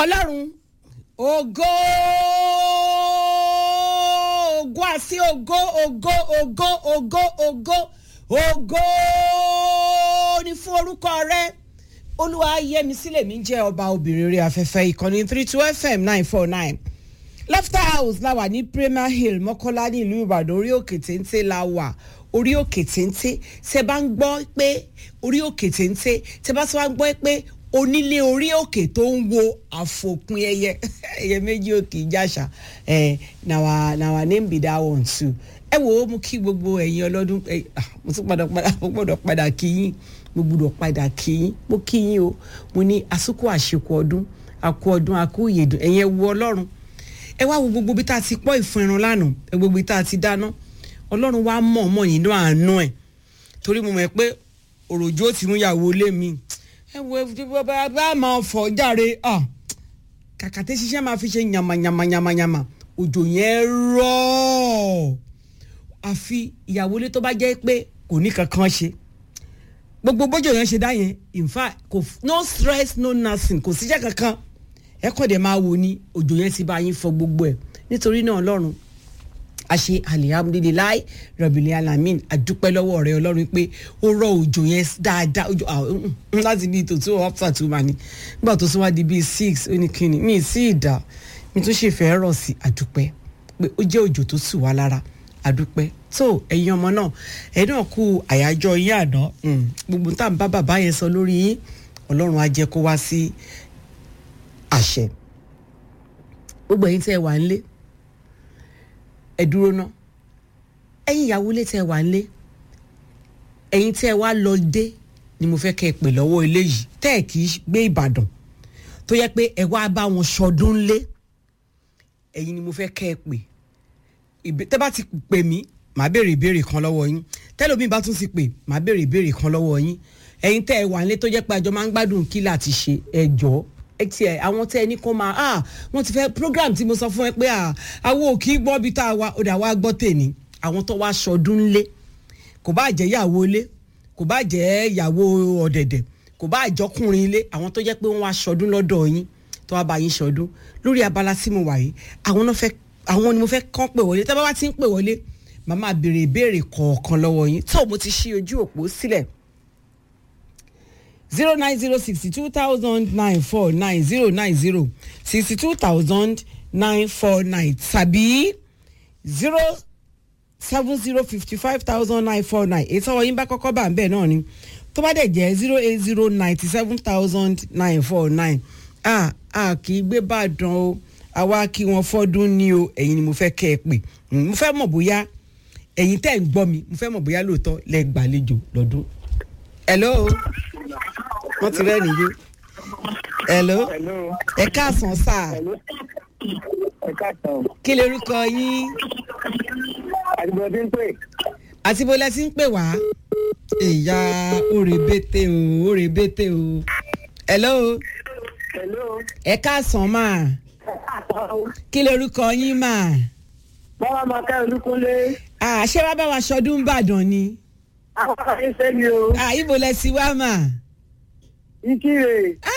ọlọ́run ògo ògo àti ògo ògo ògo ògo ògo ògo ní fún orúkọ rẹ olúwa yẹmi sílẹ̀ mi jẹ́ ọba obìnrin orí afẹ́fẹ́ ìkànnì three two fm nine four nine laughter house la wà ní premier hill mọ́kọ́lá ní ìlú ìbàdàn orí òkè téńté la wà orí òkè téńté tẹ bá ń gbọ́ pé orí òkè téńté tẹ bá tún wá gbọ́ pé onílé orí òkè tó ń wo àfòpin ẹyẹ ẹyẹ méjì òkè ìjàṣà ẹ nàwa nàwa name be that one too ẹ wò ó mú kí gbogbo ẹ̀yin ọlọ́dún ẹ ah, mo tún padà padà mo gbọ́dọ̀ padà kí yín mo gbọ́dọ̀ padà kí yín mo kí yín o mo ní àsìkò àṣekù ọdún àkú ọdún àkú ìyèdùn ẹ̀yin ẹ wo ọlọ́run ẹ wá wo gbogbo bí tá a ti pọ́ ìfun ẹran lánàá ẹ gbogbo bí tá a ti dáná ọlọ́run wá mọ̀ mọ̀ nínú àánú ẹ̀ torí mo mọ̀ pé òròjó ti mú ìyàwó lé mi ẹ wo ẹ bá bá máa fọ járe ah kàkà tí ṣiṣẹ́ máa fi ṣe yàmàyàmàyàmàyàmà òjò yẹn rọ̀ àfi ìyàwó lé tó bá jẹ́ pé kò ní kankan ṣe gbogbo bójú yẹn ṣe dá yẹn in fact kò no stress no nothing kò síṣẹ́ kankan ẹ kọ́ dẹ̀ máa wò ní òjò yẹn ti bá yín fọ gbogbo ẹ̀ nítorí náà ọlọ́run a ṣe alihamudulilayi rọbìlì alamin àdúpẹ́ lọ́wọ́ rẹ ọlọ́run pé ó rọ òjò yẹn dáadáa òjò láti bíi tó tó ọ́pṣà tó máa ní nígbà tó tún wá di bíi six ó ní kíni mi sí ìdá mi tún ṣe fẹ́ rọ̀ sí àdúpẹ́ pé ó jẹ́ òjò tó tù wá lára àdúpẹ́ tó ẹ̀yin ọmọ náà ẹ̀ náà kú àyájọ́ yín àná gbogbo tá à ń bá bàbá yẹn sọ lórí yín ọlọ́run á jẹ́ kó wá sí àṣẹ gbogbo ẹ̀yin tẹ́ ẹ wà ń lé ẹ dúró ná ẹ̀yin ìyàwó ilé tẹ́ ẹ wà ń lé ẹ̀yin tẹ́ ẹ wá lọ dé ni mo fẹ́ kẹ́ ẹ pè lọ́wọ́ eléyìí tẹ́ ẹ kì í gbé ìbàdàn tó yẹ pé ẹ wá bá wọn ṣọdún lé ẹ̀yin ni mo fẹ́ kẹ́ ẹ pè tẹ́ bá ti pè mí màá béèrè ìbéèrè kan lọ́wọ́ yín tẹ́lómi bá tún ti pè màá béèrè ìbéèrè kan lọ́wọ́ yín ẹ̀yin tẹ́ ẹ wà ń lé tó jẹ́ pé àjọ máa ń gbádùn kí láti ṣe ẹ jọ̀ọ́ ti ẹ àwọn tẹ ẹ ní kó máa ah wọn ti fẹ program tí mo sọ fún ẹ pé ah àwọn ò kì í gbọ́ bí tá a wá ó dà wá gbọ́ tèmi àwọn tó wá ṣọdún lé kò bá jẹ́ ìyàwó ilé kò bá jẹ́ ìyàwó ọ̀dẹ̀dẹ̀ kò bá àjọkùnrin ilé àwọn tó jẹ́ pé wọ́n wá ṣọdún lọ́dọ̀ yín tó wá bá yín ṣọdún lórí abala tí mo wà yìí àwọn náà fẹ́ àwọn ni mo fẹ́ kàn pè wọlé tẹ́ bá wá ti ń pè wọlé màmá béèrè ìbéèrè kọ̀ọ̀kan lọ́wọ́ yín tó mo ti ṣí ojú òpó sílẹ̀ zero nine zero sixty two thousand nine four nine zero nine zero sixty two thousand nine four nine tàbí zero seven zero fifty five thousand nine four nine èyí tọ́wọ́ yín bá kọ́kọ́ bá ń bẹ̀ náà ni tó bá dẹ̀ jẹ́ zero eight zero ninety seven thousand nine four nine a a kì í gbé bàdàn o àwa kí wọn fọdún ní o ẹ̀yin ni mo fẹ́ kẹ́ ẹ pè mo fẹ́ mọ̀ bóyá ẹ̀yin tẹ́ ń gbọ́ mi mo fẹ́ mọ̀ bóyá lóòótọ́ lẹ gbàlejò lọ́dún. hello wọ́n ti rẹ́ nìyó. hello ẹ káàsán sáà. ẹ káàsán. kí lè orúkọ yín. àdìbò tí ń pè. àti bó lẹ ti ń pè wá. ìyá òrèbètè o òrèbètè o. hello. hello. ẹ káàsán máa. ẹ káàsán o. kí lè orúkọ yín máa. báwa máa ká olúkúnlé. àṣé wàá bá wa ṣọdún ìbàdàn ni. àwọn ọ̀rẹ́ ṣe mi o. ibo lẹ ti wá máa ìkírè.